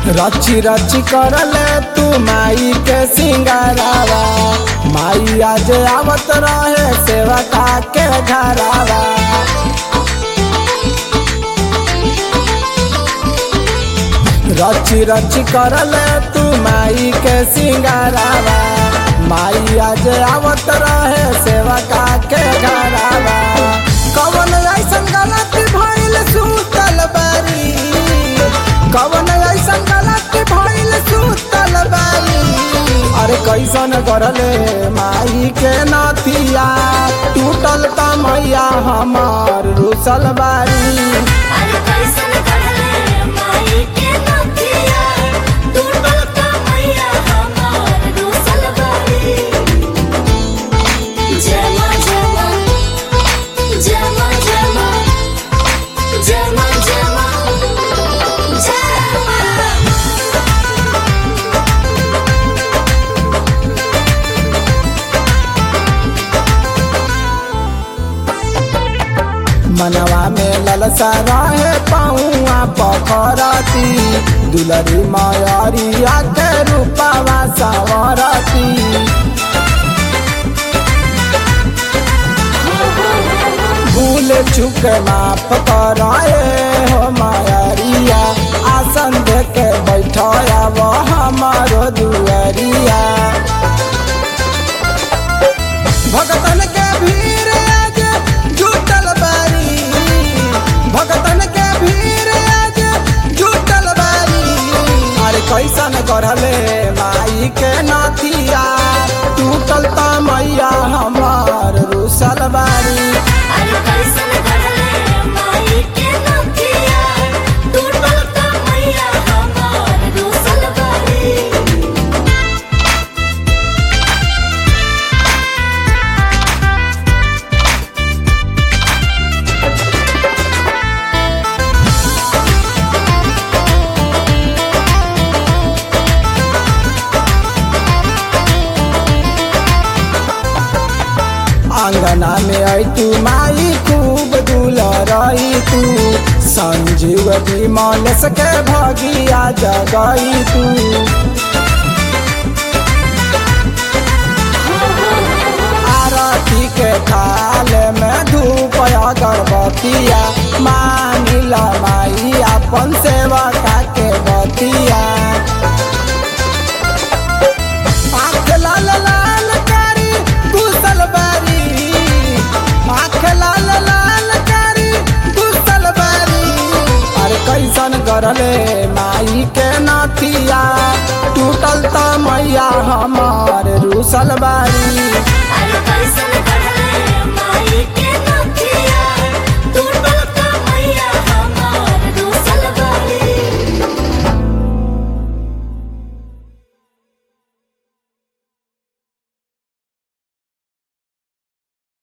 रची रची करले तू माई के सिंगारावा माई आज आवत रहे सेवका के घरावा रची रची करले तू माई के सिंगारावा माई आज आवत रहे सेवका के घरावा कवन ऐसन गलती भइल सुतल बारी कवन ऐसन गलती भइल सुतल बारी अरे कैसन करले माई के नथिया टूटल त मैया हमार रुसल बारी अरे कैसन करले माई के नथिया टूटल का मैया हमार रूसल बारी जमा जमा जमा जमा जमा जमा जमा मनवा में ललसा रहे पौआ पखरती दुलरी मयरिया के रूपवा सवरती भूल चुक माफ कराए हो मयरिया आसन दे के बैठया वो हमारो दुअरिया भगतन के भीड़ आज जुटल बारी भगतन के भीड़ आज जुटल बारी अरे कैसन करले माई के नथिया टूटल त मैया हमार रुसल बारी अरे कैसन करले माई के नथिया टूटल का मैया हमार रूसल बारी आंगना में आई तू माई खूब दुलरई तू संजीव विमल सके भगिया जगई तू आरती के थाल में धूप अगरबत्तिया मानिला माई अपन सेवका के बतिया आँख लाल लाल कारी घुसल बारी आँख लाल लाल कारी घुसल बारी अरे कैसन करले माई के नथिया टूटल त मैया हमार रुसल बारी